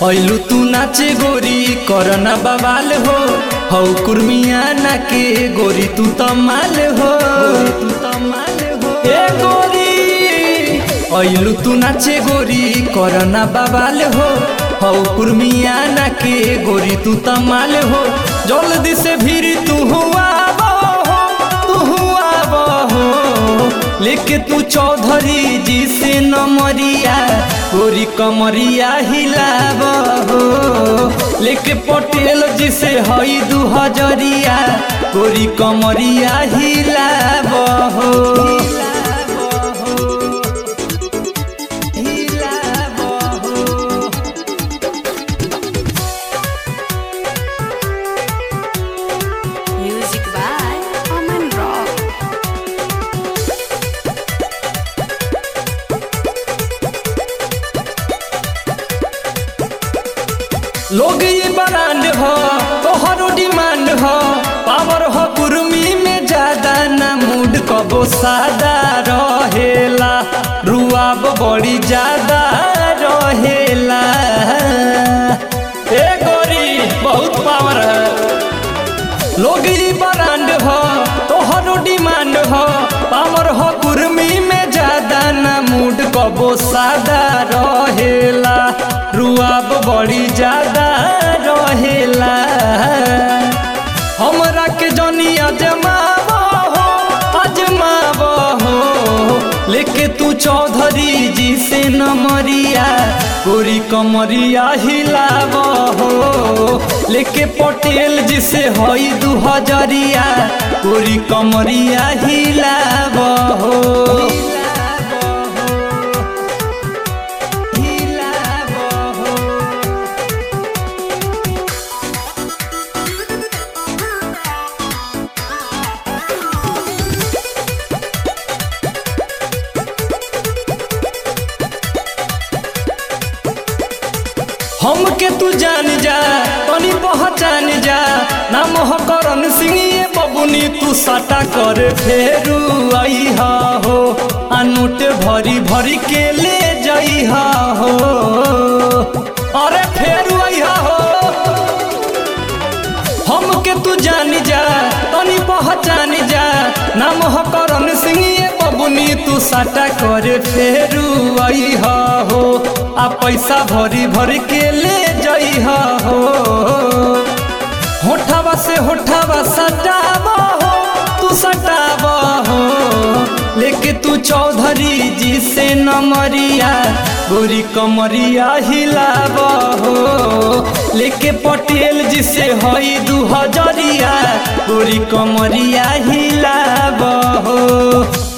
ऐलू तू नाचे गोरी करना बवाल हो हौ कुर्मिया ना के गोरी तू तमाल हो तू तमाल हो ए गोरी ऐलू तू नाचे गोरी करना बवाल हो हौ कुर्मिया ना के गोरी तू तमाल हो जल्दी से भीड़ तू हुआ हो तू हुआ हो लेके तू चौधरी जी से नमरिया गोरी कमरिया हिलाब हो लेके पटेल जी से हई दू हजरिया गोरी कमरिया हिलाब हो हिलाब हो Music by Aman Rock. लोग ये ब्रांड हो तोहरो डिमांड हो पावर हो कुर्मी में ज्यादा ना मूड कबो सादा रहेला रुआब बड़ी ज्यादा रहेला ए गोरी बहुत पावर है लोग ये ब्रांड हो तोहरो डिमांड हो पावर हो कुर्मी में ज्यादा ना मूड कबो सादा रहेला रुआब बड़ी ज्यादा रहेला हमरा के जनी अजमाव हो अजमाव हो लेके तू चौधरी जी से नमरिया गोरी कमरिया हिलाव हो लेके पटेल जी से हई दू हजरिया गोरी कमरिया हिलाव हो हिलाव हो हमके तू जान जा तनी पहचान जा नाम हो करण सिंह ये बबुनी तू साटा कर फेरू आई हो आ नोट भरी भरी के ले जाई हो अरे फेरू आई हो हमके तू जान जा तनी पहचान जा नाम हो करण सिंह ये बबुनी तू साटा करे फेरू आई हो आ पैसा भरी भरी के ले जाई हो होठावा से होठावा सटाब हो तू सटाब हो लेके तू चौधरी जी से नमरिया गोरी कमरिया हिलाब हो लेके पटेल जी से हई दू हजरिया गोरी कमरिया हिलाब हो